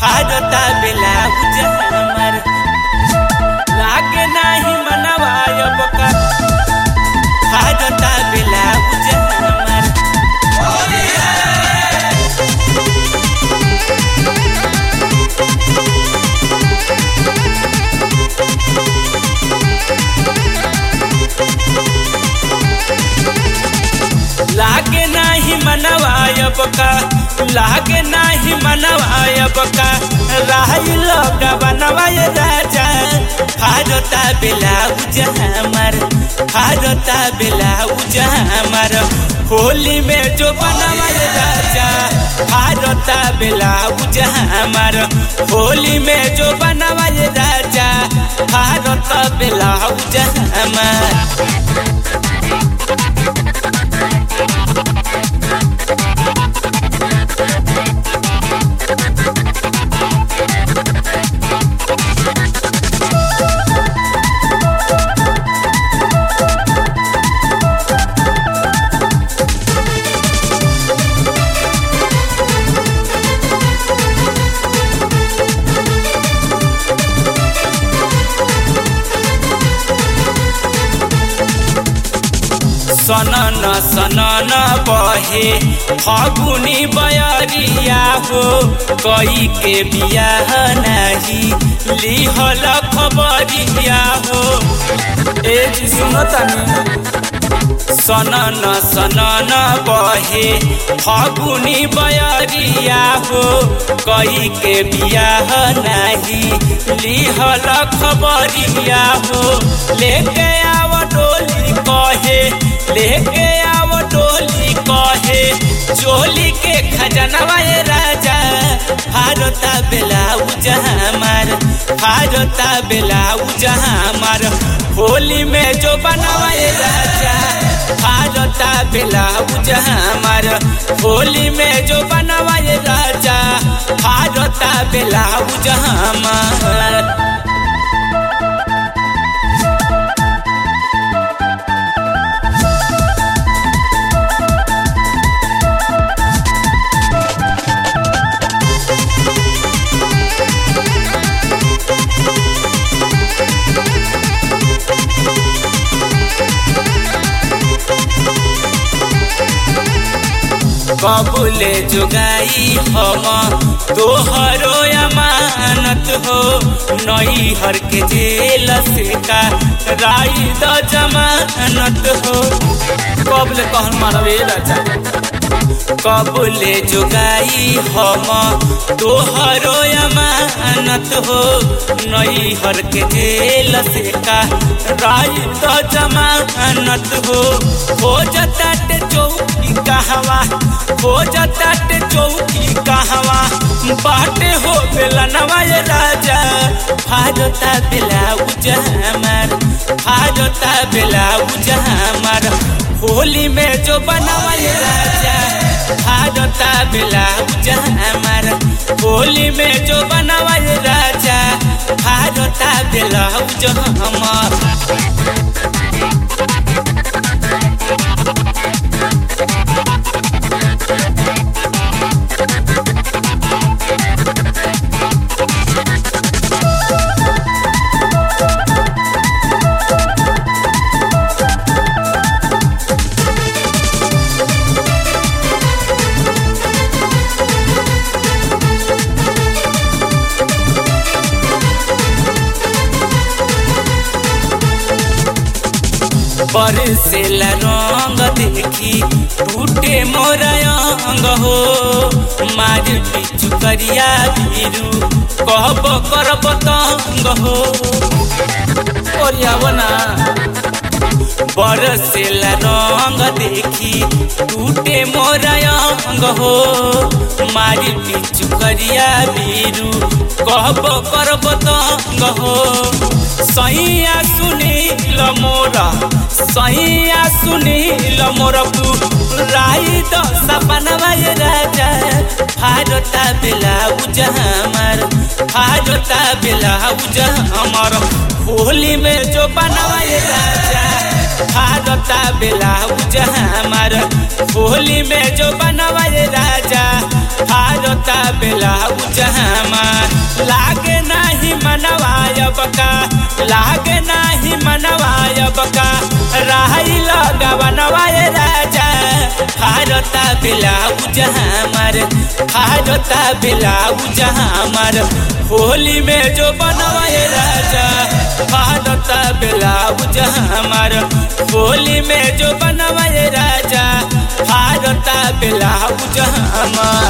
फाड़ता blouse हमर लागे नाही मनवा अब का फाड़ता ब्लाउज हमर लागे नाही मनवायब का लागे नाही मनवायब का राही लोग बनवाय राजा फारता ब्लाउज हमर फारता ब्लाउज हमर होली में जो बनवाय राजा फारता ब्लाउज हमर होली में जो बनवाय राजा फारता ब्लाउज हमर सनन सनन बहे फगुनी बयरिया हो कई के बियाह नाही लिहल खबरिया हो ए जी सुनो तनी सनन सनन बहे फगुनी बयरिया हो कई के बियाह नाही लिहल खबरिया हो लेके आव डोली कहे लेके आव डोली कहे चोली के खजनवा राजा भारता ब्लाउज हमार भारता ब्लाउज हमार होली में जो बनवाए राजा भारता ब्लाउज हमार होली में जो बनवाए राजा भारता ब्लाउज हमार कबूले जुगाई हम तोहरो अमानत हो नई हर के जेल से का राई द जमानत हो कबले कहन मारवे राजा कबूले जुगाई हम तोहरो अमानत हो नई हर के जेल से का राई द जमानत हो हो जता चौकी कहवा हो जाता चौकी कहवा बाटे हो बेलनवा राजा फाजता ब्लाउज हमार फाजता ब्लाउज हमार होली में जो बनवा राजा फाजता ब्लाउज हमार होली में जो बनवा राजा फाजता ब्लाउज हमार बरसेला रंग देखी टूटे मोर अंग हो मार पिचु करिया भीरू कहब करब तंग हो ओरियावना बरसेला रंग देखी टूटे मोर अंग हो मारी पिचु करिया भीरू कहब करब तंग हो सैया सुनील मोरा सैया सुनील मोर राई तो सपनवा राजा भारता ब्लाउज हमार भारता ब्लाउज हमार होली में जो बनवाए राजा भारता ब्लाउज हमार होली में जो बनवाए राजा भारता ब्लाउज हमार लागे नाही मनवाय बका लागे नाही मनवाय बका राही लगवनवाय राजा भारता ब्लाउज हमार भारता ब्लाउज हमार होली में जो बनवाए राजा भारता ब्लाउज हमार होली में जो बनवाए राजा भारता ब्लाउज हमार